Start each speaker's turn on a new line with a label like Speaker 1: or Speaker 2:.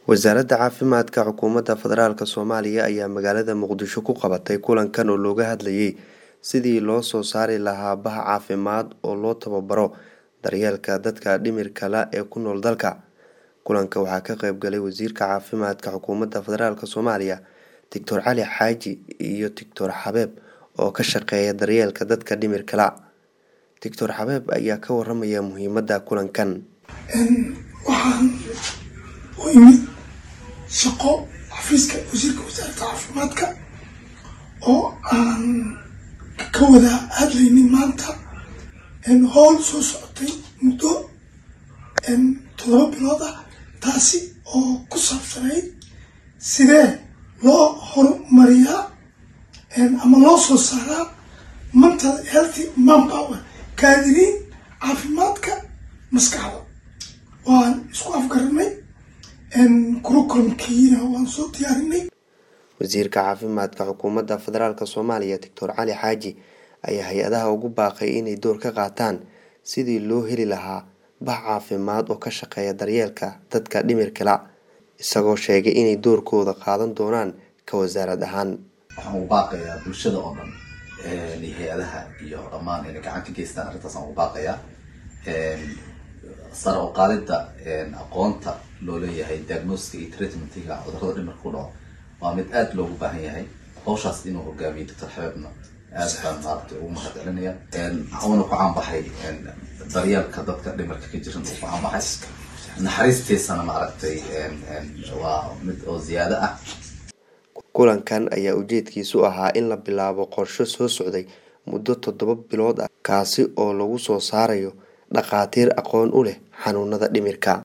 Speaker 1: wasaaradda caafimaadka xukuumadda federaalk soomaaliya ayaa magaalada muqdisho ku qabatay kulankan oo looga hadlayay sidii loo soo saari lahaa baha caafimaad oo loo tababaro daryeelka dadka dhimirka la ee ku nool dalka kulanka waxaa ka qeyb galay wasiirka caafimaadka xukuumadda federaalk soomaaliya doctor cali xaaji iyo doctor xabeeb oo ka shaqeeya daryeelka dadka dhimirka la doctor xabeeb ayaa ka waramaya muhiimada kulankan
Speaker 2: waxaan u imid shaqo xafiiska wasiirka wasaaradda caafimaadka oo aan ka wada hadlaynin maanta howl soo socotay muddo toddoba bilood ah taasi oo ku saabsanayd sidee loo horumariyaa ama loo soo saaraa mental healthy manpower kaadiriin caafimaadka maskaxda waan isku afgaranay kurukulumkiina waan soo diyaarinay
Speaker 1: wasiirka caafimaadka xukuumadda federaalk soomaaliya doctor cali xaaji ayaa hay-adaha ugu baaqay inay door ka qaataan sidii loo heli lahaa bax caafimaad oo ka shaqeeya daryeelka dadka dhimirka la isagoo sheegay inay doorkooda qaadan doonaan ka wasaarad ahaan
Speaker 3: waxaan ugu baaqayaa bulshada oo dhan iyo hay-adaha iyo dhammaan inay gacan ka geystaan arrintaasaan ugu baaqayaa sare oo qaadida aqoonta loo leeyahay diagnostica iyo treatmentiga cudurrada dhimirka ku dhaco waa mid aada loogu baahan yahay hawshaas inuu hogaamiyo doctor xabeebna aad baan maaragtay ugu mahad celinaya uuna ku caanbaxay daryeelka dadka dhimirka ka jiran uu ku caanbaxay naxariistiisana maaragtay waa mid oo ziyaado ah
Speaker 1: kulankan ayaa ujeedkiisu ahaa in la bilaabo qorsho soo socday muddo toddoba bilood ah kaasi oo lagu soo saarayo dhakhaatiir aqoon u leh xanuunada dhimirka